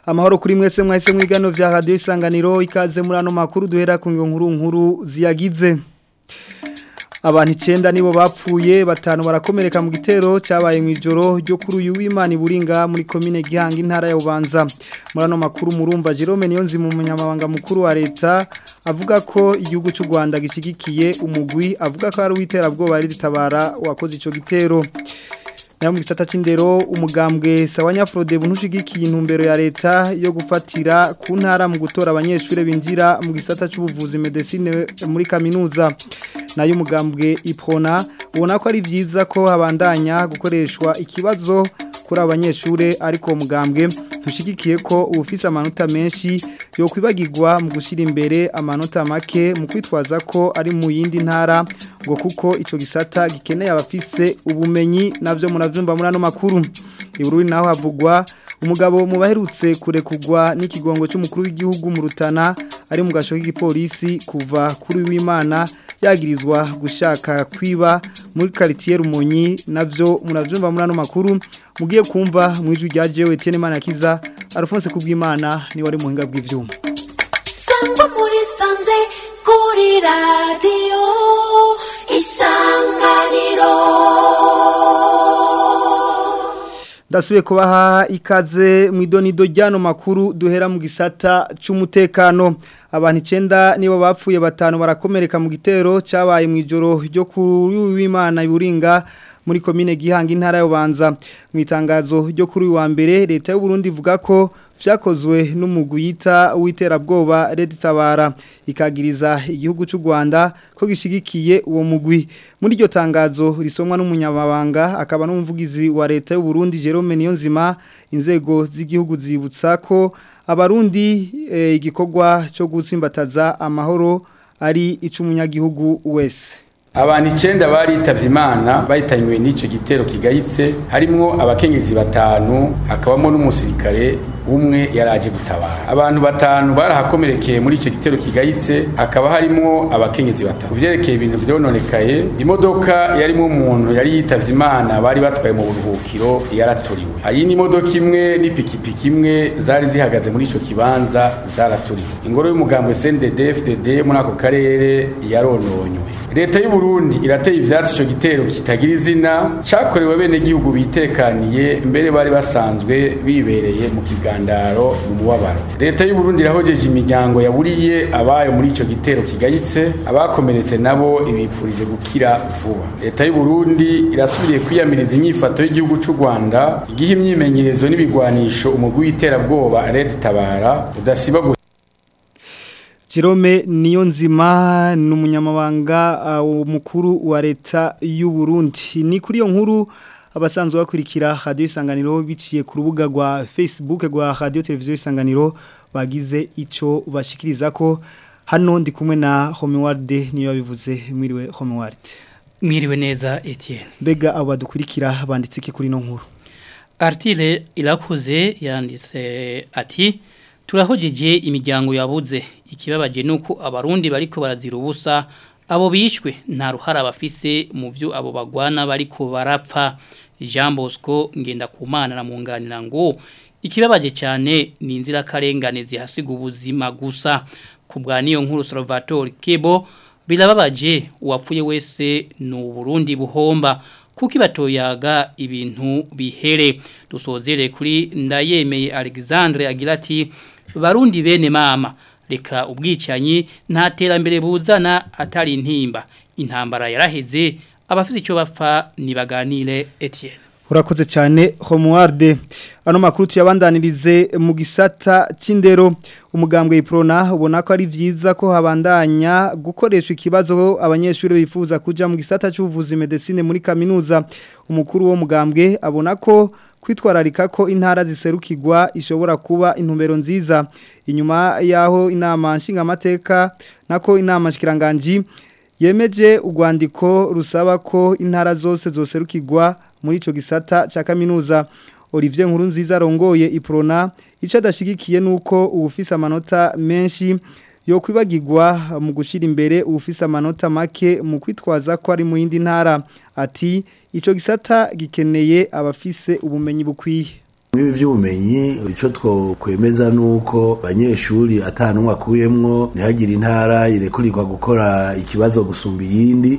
amahoro kuri mwese mwahise mwigano vya radio isanganiro ikaze muri ano makuru duhera ku nkuru nkuru ziyagize abantu icenda nibo bapfuye batanu barakomereka mu gitero cyabaye mu ijoro ryo kuri uyu w'Imana iburinga muri commune Gihanga intara ya Bubanza muri ano makuru murumva Jerome Niyonzi mu munyamabanga mukuru wa leta avuga ko igihugu cy'u Rwanda gishigikiye umugwi avuga ko ari witerabwoba ari ditabara wakoze ico gitero na mu gisata c'indero umugambwe sawanya Frode bunushigikiye intumbero ya leta yo gufatira ku ntara mu gutora abanyeshure binjira mu gisata c'ubuvuzi medicine muri kaminuza nayo umugambwe iprona ubona ko ari byiza ko habandanya gukoreshwa ikibazo kuri abanyeshure ariko umugambwe dushigikiye ko ubufise amanota menshi yo kwibagirwa mu gushyira imbere amanota make mu kwitwaza ko ari mu yindi ntara ngo kuko icyo gisata gikeneye abafise ubumenyi nabyo murabyumva muri ano makuru ibururi naho havugwa umugabo mu baherutse kurekugwa n'ikigongo cy'umukuru w'igihugu mu rutana ari mu gasho k'igipolisi kuva kuri w'imana yagirizwa gushaka kwiba muri quartier Rumonyi navyo muravyumva muri ano makuru mugiye kumva mwijwi rya jewe Etienne Manakiza Alphonse kubwimana ni wari muhinga bw'ivyuma Sangwa muri sanze kuri radio isanganiro Ndasubiye kubaha ikaze mu idonido ryano makuru duhera mu gisata c'umutekano abantu icenda nibo bapfuye batanu barakomereka mu gitero cyabaye mu ijoro ryo kuri w'Imana iburinga muri komine Gihanga intara y'Ubanza mu itangazo ryo kuri wa mbere leta y'u Burundi ivuga ko vyakozwe n'umugwi yita witerabwoba Red Tabara ikagiriza igihugu cy'u Rwanda ko gishigikiye uwo mugwi muri iryo tangazo risomwa n'umunyamabanga akaba n'umuvugizi wa leta y'u Burundi Jerome Niyonzima inzego z'igihugu zibutsa ko abarundi e, igikorwa cyo gutsimbataza amahoro ari icumunyagihugu wese abantu icenda baritavye imana bahitanywe n'ico gitero kigayitse harimwo abakenyezi batanu hakabamo n'umusirikare umwe yaraje gutabara abantu batanu barahakomerekeye muri ico gitero kigayitse hakaba harimwo abakenyezi batanu kuvyerekeye ibintu vyononekaye imodoka yarimwo umuntu yari yitavye imana bari batwaye mu buruhukiro yaraturiwe hari n'imodoka imwe n'ipikipiki imwe zari zihagaze muri ico kibanza zaraturiwe ingoro y'umugambwe CNDD FDD muri ako karere yarononywe leta y'u Burundi irateye ivyatsi ico gitero kitagira izina cakorewe bene gihugu bitekaniye mbere bari basanzwe bibereye mu kigandaro mu mubabaro leta y'u Burundi irahojeje imiryango yaburiye abayo muri ico gitero kigayitse abakomeretse nabo ibipfurije gukira vuba leta y'u Burundi irasubiriye kwiyamiriza inyifato y'igihugu c'u Rwanda igihe imyimenyerezo n'ibigwanisho umugwi w'iterabwoba Red Tabara udasiba Jerome Niyonzima ni umunyamabanga uh, mukuru wa leta y'u Burundi ni kuri iyo nkuru abasanzwe bakurikira radio isanganiro biciye ku rubuga rwa Facebook rwa radio televiziyo isanganiro bagize ico bashikiriza ko hano ndi kumwe na Homeward niyo yabivuze mwiriwe Homeward Mwiriwe neza Etienne Mbega abo badukurikira banditse iki kuri no nkuru Artile irakuze yanditse ati turahojeje imiryango yabuze ikibabaje nuko abarundi bariko barazira ubusa abo bishwe nta ruhara bafise mu byo abo bagwana bariko barapfa Jean Bosco ngenda kumana na munganira ngo ikibabaje cyane ni inzira karengane zihasiga ubuzima gusa kubwa niyo nkuru Salvatore Kebo birababaje uwapfuye wese ni Burundi buhomba kuko ibatoyaga ibintu bihere dusozere kuri ndayemeye Alexandre agira ati barundi bene mama reka ubwicanyi nta terambere buzana atari intimba intambara yaraheze abafite icyo bapfa nibaganire Etienne urakoze cyane homuwarde ano makuru tuyabandanirize mu gisata cy'indero umugambwe iprona ubona ko ari byiza ko habandanya gukoresha ikibazo abanyeshuri bifuza kuja mu gisata cy'ubuvuzi medicine muri kaminuza umukuru wo mugambwe abona ko kwitwararika ko intara ziserukirwa ishobora kuba intumbero nziza inyuma yaho inama nshingamateka nako inama shikiranganji yemeje urwandiko rusaba ko intara zose zoserukirwa muri ico gisata ca kaminuza Olivier Nkurunziza rongoye iprona ico adashigikiye nuko ubufisa amanota menshi yo kwibagirwa mu gushira imbere ubufisa amanota make mu kwitwaza ko ari mu yindi ntara ati ico gisata gikeneye abafise ubumenyi bukwiye Mwibi vy'ubumenyi ico twokwemeza nuko abanyeshuri atanumwe akuyemwo ntihagire intara irekurirwa gukora ikibazo gusumba iyindi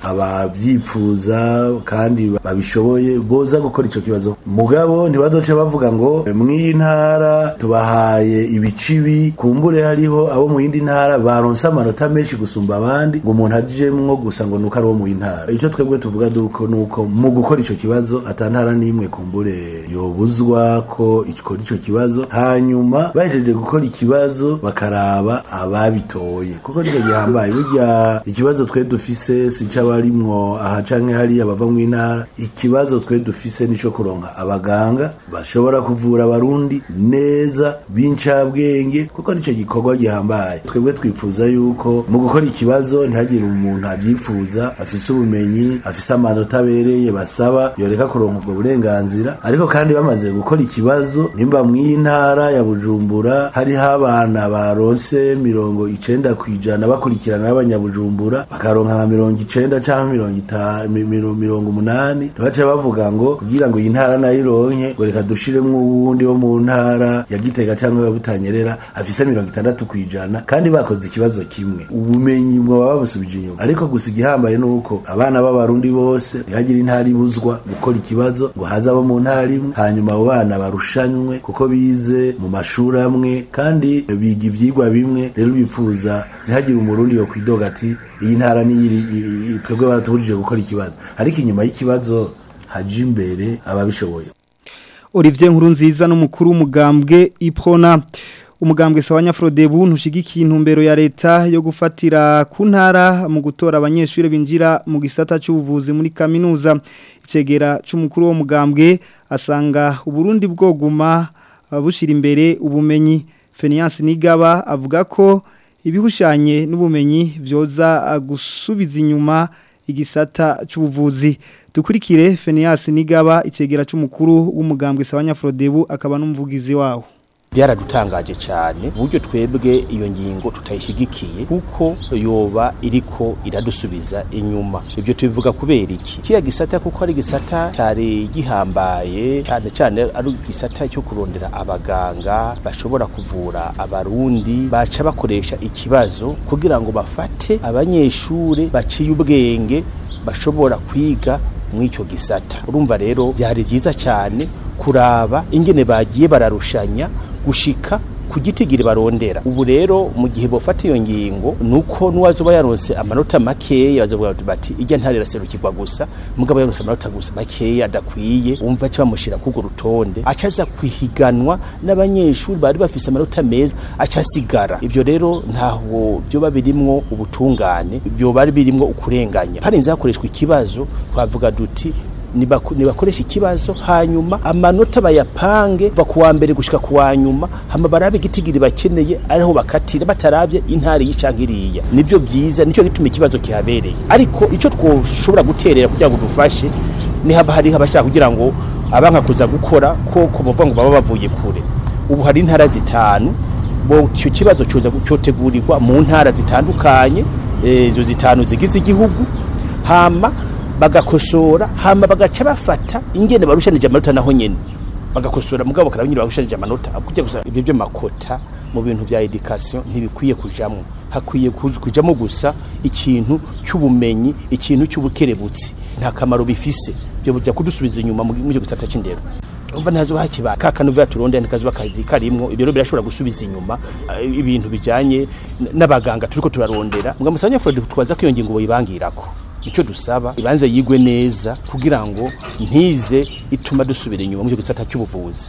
abavyipfuza kandi babishoboye boza gukora ico kibazo mugabo ntibadoce bavuga ngo mw'iyi ntara tubahaye ibicibi kumbure hariho abo mu yindi ntara baronse amanota menshi gusumba abandi ngo umuntu ajemwo gusa ngo nuko ari uwo mu ntara ico twebwe tuvuga duko nuko mu gukora ico kibazo ata ntara n'imwe kumbure yobuzwa ko ikora ico kibazo hanyuma bahejeje gukora ikibazo bakaraba ababitoye kuko nico gihambaye burya ikibazo twe dufise si c'abarimwo aha canke hariya bava mu ntara ikibazo twe dufise nico kuronka abaganga bashobora kuvura abarundi neza b'incabwenge kuko nico gikorwa gihambaye twebwe twifuza yuko mu gukora ikibazo ntihagire umuntu avyipfuza afise ubumenyi afise amanota abereye basaba yoreka kuronka ubwo burenganzira ariko kandi bamaze gukora ikibazo nimba mw'iyi ntara ya bujumbura hariho abana baronse mirongo icenda kw'ijana bakurikirana n'abanyabujumbura bakaronka nka mirongo icenda canke mirongo ita- mi- miro- mirongo umunani ntibace bavuga ngo kugira ngo iyi ntara nayo ironke ngo reka dushiremwo uwundi wo mu ntara ya gitega canke ya butanyerera afise mirongo itandatu kw'ijana kandi bakoze ikibazo kimwe ubumenyi mwoba babusubije inyuma ariko gusa igihambaye nuko abana b'abarundi bose ntihagire intara ibuzwa gukora ikibazo ngo haze abo mu ntara imwe hanyuma abo bana barushanywe kuko bize mu mashuri amwe kandi biga ivyigwa bimwe rero bipfuza ntihagire umurundi yo kwidoga ati iyi ntara niyiri i- i- twebwe baratubujije gukora ikibazo ariko inyuma y'ikibazo haje imbere ababishoboye Olivier Nkurunziza n'umukuru w'umugambwe Iprona umugambwe sawanya Frodebu ntushigikiye intumbero ya leta yo gufatira ku ntara mu gutora abanyeshuri binjira mu gisata cy'ubuvuzi muri kaminuza icegera c'umukuru wo mugambwe asanga uburundi bwoguma uh, bushira imbere ubumenyi Feniance Nigaba avuga ko ibihushanye n'ubumenyi vyoza uh, gusubiza inyuma igisata c'ubuvuzi dukurikire Fenias Nigaba icegera c'umukuru w'umugambwe Sawanya Frodebu akaba n'umuvugizi wawo byaradutangaje cyane uburyo twebwe iyo ngingo tutayishigikiye kuko yoba iriko iradusubiza inyuma ibyo tubivuga kubera iki kiya gisata kuko ari gisata cyari gihambaye cyane cyane ari igisata cyo kurondera abaganga bashobora kuvura abarundi baca bakoresha ikibazo kugira ngo bafate abanyeshure baciye ubwenge bashobora kwiga mw'icyo gisata urumva rero byari byiza cyane kuraba ingene bagiye bararushanya gushika ku gitigiri barondera ubu rero mu gihe bofata iyo ngingo nuko nuwazoba yaronse amanota makeya bazovuga bati ijya ntare iraserukirwa gusa mugabo yaronse amanota gusa makeya adakwiye umva cyo bamushira kugo rutonde acaza kwihiganwa n'abanyeshuri bari bafise amanota meza acasigara ibyo rero ntaho byo babirimwo ubutungane byo bari birimwo ukurenganya harinze hakoreshwa ikibazo twavuga duti nibaku- nibakoresha ikibazo hanyuma amanota bayapange va kuwa mbere gushika kuwa nyuma hama barabe igitigiri bakeneye ariho bakatira batarabye intari y'icanka iriya nibyo byiza nicyo gituma ikibazo kihabereye ariko icyo twoshobora guterera kugira ngo dufashe ni haba hariho abashaka kugira ngo abanka kuza gukora koko bavuga ngo baba bavuye kure ubu hari intara zitanu bo icyo kibazo cyoza cyotegurirwa mu ntara zitandukanye eh, izo zitanu zigize igihugu hama bagakosora hama bagaca bafata ingene barushanije amanota naho nyene bagakosora mugabo bakaraba nyine barushanije amanota kujya gusa ibyo byo makota mu bintu bya education ntibikwiye kujamwo hakwiye kuj- kujamo gusa ikintu cy'ubumenyi ikintu cy'ubukerebutsi nta kamaro bifise byo bujya kudusubiza inyuma mu mu gisata c'indero umva ntazo hakiba kakanuva turonde nikazo bakazi karimwo ibyo rero birashobora gusubiza inyuma eh, ibintu bijanye n- n'abaganga turiko turarondera mbwa musanya Fred twaza ko iyo ngingo boyibangirako icyo dusaba ibanze yigwe neza kugira ngo ntize ituma dusubira inyuma mu gisata cy'ubuvuzi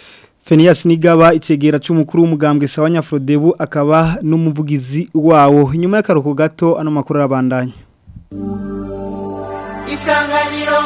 Fenias Nigaba icegera c'umukuru w'umugambwe Sawanya Frodebu akaba n'umuvugizi wawo inyuma y'akaruko gato ano makuru arabandanya isanganiro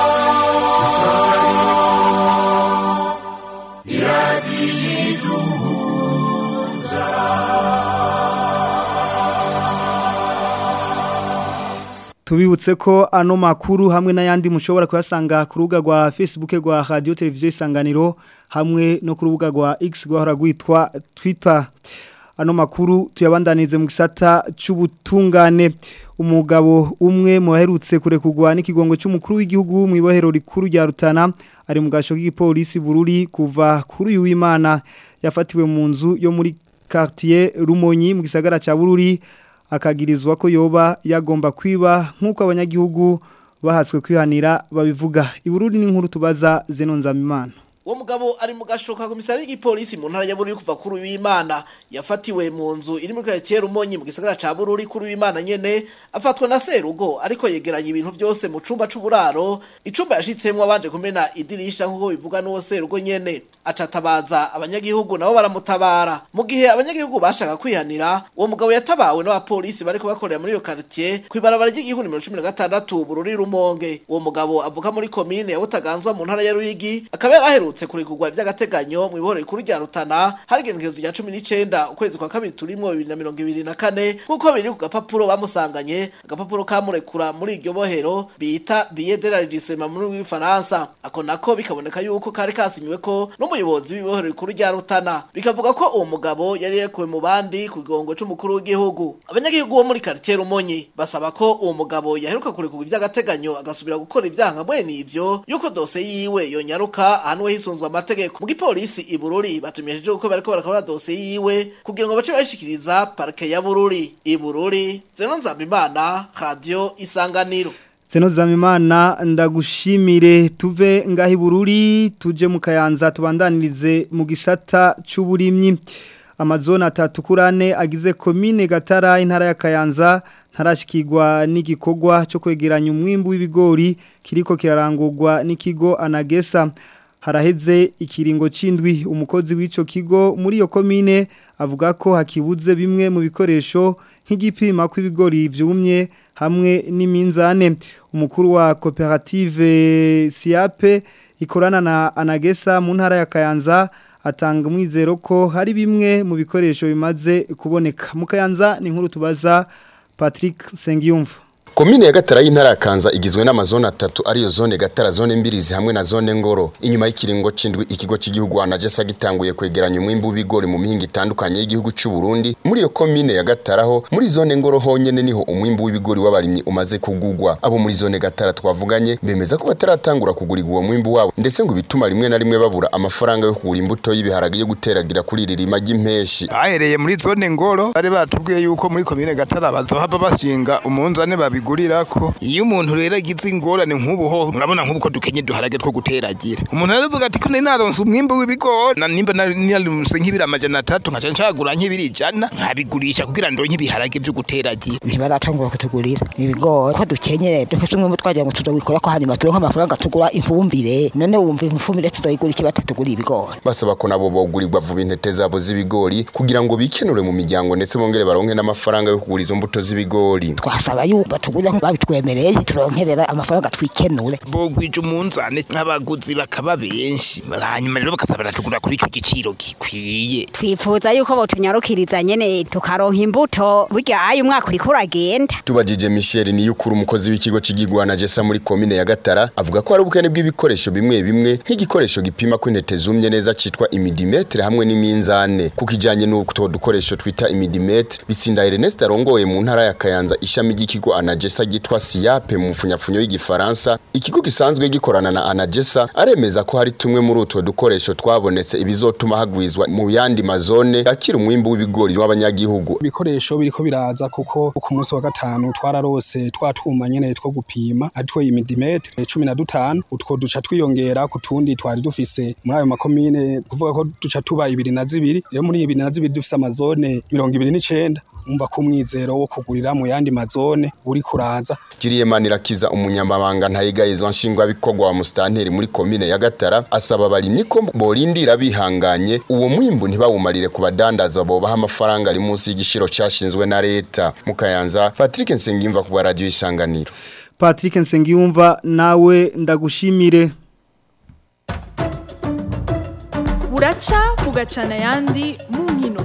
Tubibutse ko ano makuru hamwe n'ayandi mushobora kuyasanga ku rubuga rwa Facebook rwa Radio Television Isanganiro hamwe no ku rubuga rwa X rwahora rwitwa Twitter ano makuru tuyabandanize mu gisata c'ubutungane umugabo umwe mu baherutse kurekugwa n'ikigongo cy'umukuru w'igihugu mu ibohero rikuru rya Rutana ari mu gasho k'igipolisi bururi kuva kuri uyu w'Imana yafatiwe mu nzu yo muri quartier Rumonyi mu gisagara ca Bururi akagirizwa ko yoba yagomba kwiba nk'uko abanyagihugu bahatswe kwihanira babivuga ibururi n'inkuru tubaza Zeno Nzamimana uwo mugabo ari mu gashoka komisari y'igipolisi mu ntara ya Bururi kuva kuri w'Imana yafatiwe mu nzu iri muri quartier Rumonyi mu gisagara ca Bururi kuri w'Imana nyene afatwa na Serugo ariko yegeranye ibintu byose mu cumba c'uburaro icumba yashitsemwe abanje kumena idirisha nkuko bivuga n'uwo Serugo nyene acatabaza abanyagihugu nabo baramutabara mu gihe abanyagihugu bashaka kwihanira uwo mugabo yatabawe n'abapolisi bariko bakorera muri iyo quartier kwibarabara ry'igihugu nimero 16 Bururi Rumonge uwo mugabo avuka muri commune ya Butaganzwa mu ntara ya Ruyigi akaba yaraherutse kurikugwa ivy'agateganyo mu iboro rikuru rya Rutana hari igenekerezo rya 19 ukwezi kwa kabiri turimwo 2024 nkuko biri ku gapapuro bamusanganye agapapuro kamurekura muri iryo bohero bita billet de la registration mu rurimi rw'ifaransa ako nako bikaboneka yuko kari kasinywe ko n'umuyobozi w'ibohero rikuru rya Rutana bikavuga ko uwo mugabo yari yekuwe mu bandi ku gigongo c'umukuru w'igihugu abanyagihugu bo muri quartier Rumonyi basaba ko uwo mugabo yaheruka kurekugwa ivy'agateganyo agasubira gukora ivyaha nka mwene ivyo yuko dose yiwe yonyaruka ahanwe hisunzwe amategeko mu gipolisi i Bururi batumyeje uko bariko barakora dose yiwe kugira ngo bace bashikiriza parke ya Bururi i Bururi Zeno Nzambimana radio isanganiro Zeno Zamimana ndagushimire tuve ngahi bururi tuje mu kayanza tubandanirize mu gisata c'uburimyi amazona atatu kurane agize komine Gatara intara ya Kayanza ntarashikirwa n'igikorwa cyo kwegeranya umwimbu w'ibigori kiriko kirarangurwa n'ikigo Anagesa haraheze ikiringo c'indwi umukozi w'ico kigo muri iyo komine avuga ko hakibuze bimwe mu bikoresho nk'igipima kw'ibigori vyumye hamwe n'iminzane umukuru wa koperative Siape ikorana na Anagesa mu ntara ya Kayanza atanga umwizero ko hari bimwe mu bikoresho bimaze kuboneka mu Kayanza ni nkuru tubaza Patrick Sengiyumva Komine ya Gatara y'intara ya Kanza igizwe n'amazone atatu ariyo zone Gatara zone mbirizi hamwe na zone Ngoro inyuma y'ikiringo c'indwi ikigo cy'igihugu Anagesa gitanguye kwegeranya umwimbu w'ibigori mu mihinga itandukanye y'igihugu cy'u Burundi muri iyo komine ya Gatara ho muri zone Ngoro honyene niho umwimbu w'ibigori w'abarimyi umaze kugugwa abo muri zone Gatara twavuganye bemeza ko bataratangura kugura uwo mwimbu wabo ndetse ngo bituma rimwe na rimwe babura amafaranga yo kugura imbuto y'ibiharage yo guteragira kuri iri rima ry'impeshi bahereye muri zone Ngoro bari batubwiye yuko muri komine Gatara bazohava bashinga umunzane babi bigurirako iyo umuntu rero agize ingorane nk'ubu ho urabona nk'ubu ko dukenye duharage two guteragira umuntu aravuga ati ko nari naronse umwimbu w'ibigori na nimba naronse nk'ibiri amajana atatu nkaca ncagura nk'ibiri ijana nkabigurisha kugira ndonke ibiharage vyo guteragira ntibaratangura kutugurira ibigori ko dukenyere dufise umwimbu twagira ngo tuzowikora ko hanyuma turonke amafaranga tugura ifumbire none wumva ifumbire tuzoyigura iki batatugura ibigori basaba ko nabo bogurirwa vuba intete zabo z'ibigori kugira ngo bikenure mu miryango ndetse bongere baronke n'amafaranga yo kugura izo mbuto z'ibigori twasaba yuko batugurira babitwemereye turonkerera amafaranga twikenure bogwije umunzane nk'abaguzi bakaba benshi hanyuma rero bakaza baratugura kuri ico giciro gikwiye twifuza yuko botunyarukiriza nyene tukaronka imbuto burya ayo umwaka uriko uragenda tubajije Michel ni yukuru umukozi w'ikigo c'igigwana Jessa muri komine ya Gatara avuga ko hari ubukene bw'ibikoresho bimwe bimwe nk'igikoresho gipima ko intete zumye neza citwa imidimetre hamwe n'iminzane kuko ijanye n'uko dukoresho twita imidimetre bitsinda Ernest arongoye mu ntara ya Kayanza ishami ry'ikigo Anagesa gitwa Siape mu mfunyapfunyo y'igifaransa ikigo gisanzwe gikorana na Anagesa aremeza ko hari tumwe muri utwo dukoresho twabonetse ibizotuma hagwizwa mu yandi mazone akira umwimbu w'ibigori w'abanyagihugu ibikoresho biriko biraza kuko ku munsi wa gatanu twararose twatwuma nyene two gupima aritwo imidimetre cumi na dutanu utwo duca twiyongera ku tundi twari dufise muri ayo makomine kuvuga ko duca tuba ibiri na zibiri rero muri ibiri na zibiri dufise amazone mirongo ibiri n'icenda umva ko umwizero wo kugurira mu yandi mazone uri kuraza Jiriye Manirakiza umunyamabanga ntayigayizwa nshingwa bikogwa wa mustanteri muri komine ya Gatara asaba abarimyi ko borindira bihanganye uwo mwimbu ntibawumarire ku badandaza bobaha amafaranga ari munsi y'igishiro cyashinzwe na leta mukayanza Patrick Nsengimva ku radio isanganiro Patrick Nsengiyumva nawe ndagushimire buraca bugacana yandi mu nkino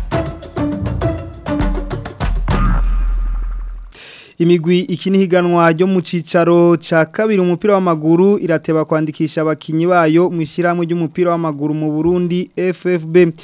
imigwi iki higanwa ryo mu cicaro ca kabiri umupira w'amaguru irateba kwandikisha abakinyi bayo mu ishyirahamwe ry'umupira w'amaguru mu Burundi FFB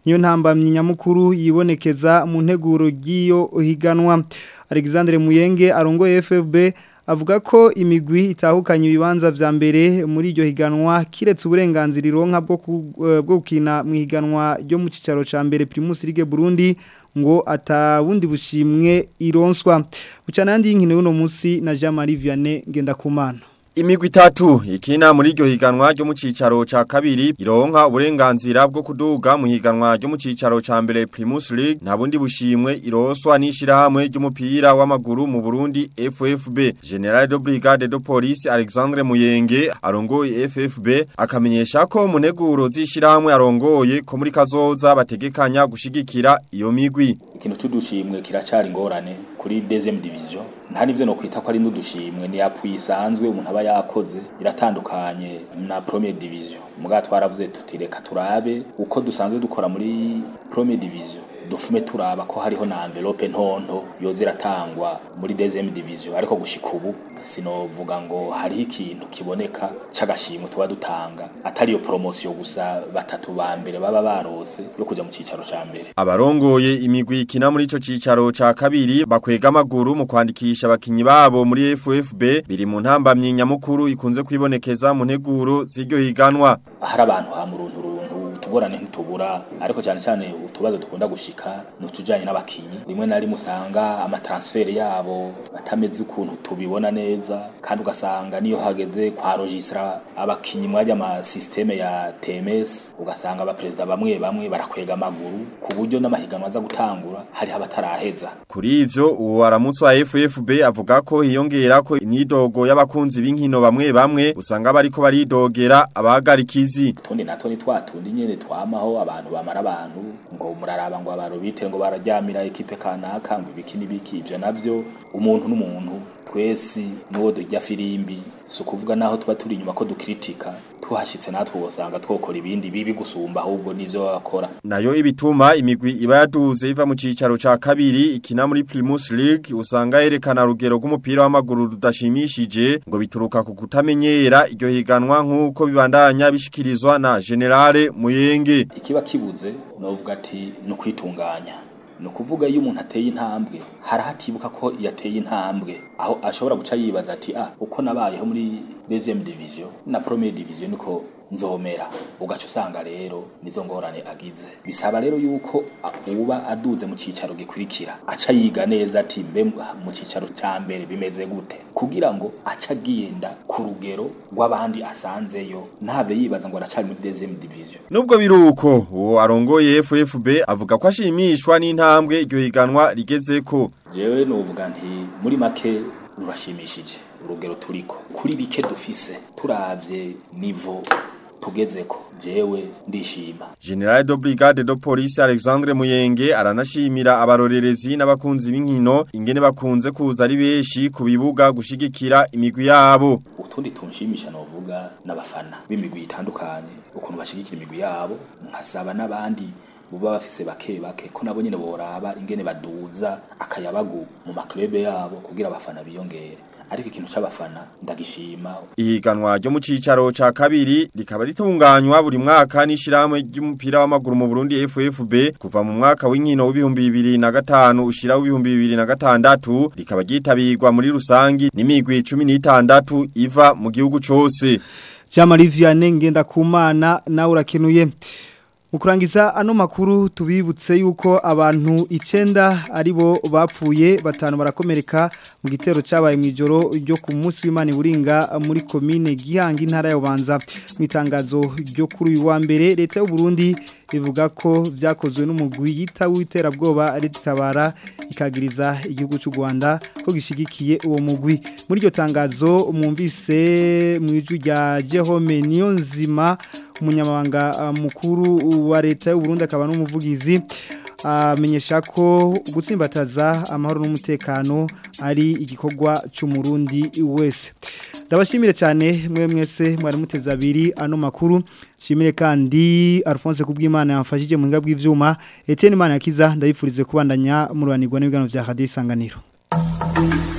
niyo ntambamye nyamukuru yibonekeza mu nteguro ry'iyo higanwa Alexandre Muyenge arongoye FFB avuga ko imigwi itahukanye ibibanza vya mbere muri iryo higanwa kiretse uburenganzira ironka bwo ku- eh, bwo gukina mu higanwa ryo mu cicaro ca mbere Primus League Burundi ngo atabundi bushimwe ironswa bucana yandi y'inkino y'uno munsi na Jean Marie Vianney Ngendakumana Imigwi itatu ikina muri iryo higanwa ryo mu cicaro ca kabiri ironka uburenganzira bwo kuduga mu higanwa ryo mu cicaro ca mbere Primus League nta bundi bushimwe iroswa n'ishirahamwe ry'umupira w'amaguru mu Burundi FFB General de Brigade de Police Alexandre Muyenge arongoye FFB akamenyesha ko mu neguro z'ishirahamwe arongoye ko muri kazoza bategekanya gushigikira iyo migwi ikintu cy'udushimwe kiracari ingorane kuri deuxième division nta nivyo no kwita ko ari n'udushimwe ni yapui isanzwe umuntu aba yakoze iratandukanye na première division muga twaravuze tuti reka turabe uko dusanzwe dukora muri première division dufume turaba ko hariho na envelope ntonto yoza iratangwa muri deuxième division ariko gushika ubu sinovuga ngo hariho ikintu kiboneka c'agashimwe tuba dutanga atari iyo promotion gusa batatu ba mbere baba barose yo kuja mu cicaro ca mbere Abarongoye imigwi ikina muri ico cicaro ca kabiri bakwega amaguru mu kwandikisha abakinyi babo muri FFB biri mu ntambamye nyamukuru ikunze kwibonekeza mu nteguro z'iryo higanwa. hari abantu ha muruntu runtu utugorane ntitubura ariko cyane cyane utubazo dukunda gushika nutujanye n'abakinyi rimwe na rimwe usanga amatransfer yabo batameze ukuntu tubibona neza kandi ugasanga niyo hageze kwa registra abakinyi mwajya ama systeme ya TMS ugasanga abaperezida bamwe bamwe barakwega amaguru ku buryo n'amahiganwa aza gutangura hari abataraheza Kuri ivyo uwo aramutse wa FFB avuga ko hiyongera ko imyidogo y'abakunzi b'inkino bamwe bamwe usanga bariko baridogera abahagarikizi. tundi nato ni twatundi nyene twamaho abantu bamara abantu ngo muraraba ngo abarobite ngo bararyamira ekipe kanaka ngo ibiki n'ibiki ivyo navyo umuntu n'umuntu twesi nuwo dujya firimbi si ukuvuga naho tuba turi inyuma ko dukritika tuhashitse natwe usanga twokora ibindi bibi gusumba ahubwo n'ivyo bakora Nayo ibituma imigwi iba yaduze iva mu cicaro ca kabiri ikina muri Primus League usanga yerekana rugero rw'umupira w'amaguru rudashimishije ngo bituruka ku kutamenyera iryo higanwa nk'uko bibandanya bishikirizwa na Generale Muyenge. ikiba kibuze novuga ati ni ukwitunganya ni ukuvuga iyo umuntu ateye intambwe hari hatibuka ko yateye intambwe aho ashobora guca yibaza ati ah uko nabayeho muri deuxième division na première division niko nzomera ugaca usanga rero nizo ngorane agize bisaba rero yuko uba aduze mu cicaro gikurikira aca yiga neza ati mbe mu cicaro ca mbere bimeze gute kugira ngo aca agenda ku rugero rw'abandi asanzeyo ntave yibaza ngo aracari muri deuxième division Nubwo biruko uwo arongoye FFB avuga ko ashimishwa n'intambwe iryo higanwa rigezeko. jewe novuga nti muri make rurashimishije urugero turiko kuri bike dufise turavye nivo tugezeko jewe ndishima General de Brigade de Police Alexandre Muyenge aranashimira abarorerezi n'abakunzi b'inkino ingene bakunze kuza ari beshi ku bibuga gushigikira imigwi yabo. utundi tunshimisha novuga n'abafana b'imigwi itandukanye ukuntu bashigikira imigwi yabo nkasaba n'abandi buba bafise bake bake ko nabo nyene boraba ingene baduza akayabagu mu maklube yabo kugira abafana biyongere ariko ikintu c'abafana ndagishima Ihiganwa ryo mu cicaro ca kabiri rikaba ritunganywa buri mwaka n'ishiramwe ry'umupira w'amaguru mu Burundi FFB kuva mu mwaka w'inkino w'ibihumbi bibiri na gatanu ushira w'ibihumbi bibiri na gatandatu rikaba ryitabirwa muri rusangi n'imigwi cumi n'itandatu iva mu gihugu cose. Jamari Vianney Ngendakumana nawe urakenuye Mukurangiza ano makuru tubibutse yuko abantu icenda aribo bapfuye batanu barakomereka mu gitero cyabaye mu ijoro ryo ku munsi w'Imana buringa muri commune Gihanga intara ya Bubanza mu itangazo ryo kuri uyu wa mbere leta y'u Burundi ivuga ko byakozwe n'umugwi yita w'iterabwoba ritabara ikagiriza igihugu cy'u Rwanda ko gishigikiye uwo mugwi muri iryo tangazo mwumvise mu ijwi rya Jehome Niyonzima umunyamabanga mukuru wa leta y'u Burundi akaba n'umuvugizi amenyesha ko gutsimbataza amahoro n'umutekano ari igikorwa cy'umurundi wese ndabashimire cyane mwe mwese mwari muteze abiri ano makuru shimire kandi Alphonse kubw'Imana yamfashije mu ngabwe bw'ivyuma Etienne Imana yakiza ndabifurize kubandanya murubanirwa n'ibigano bya Radio Isanganiro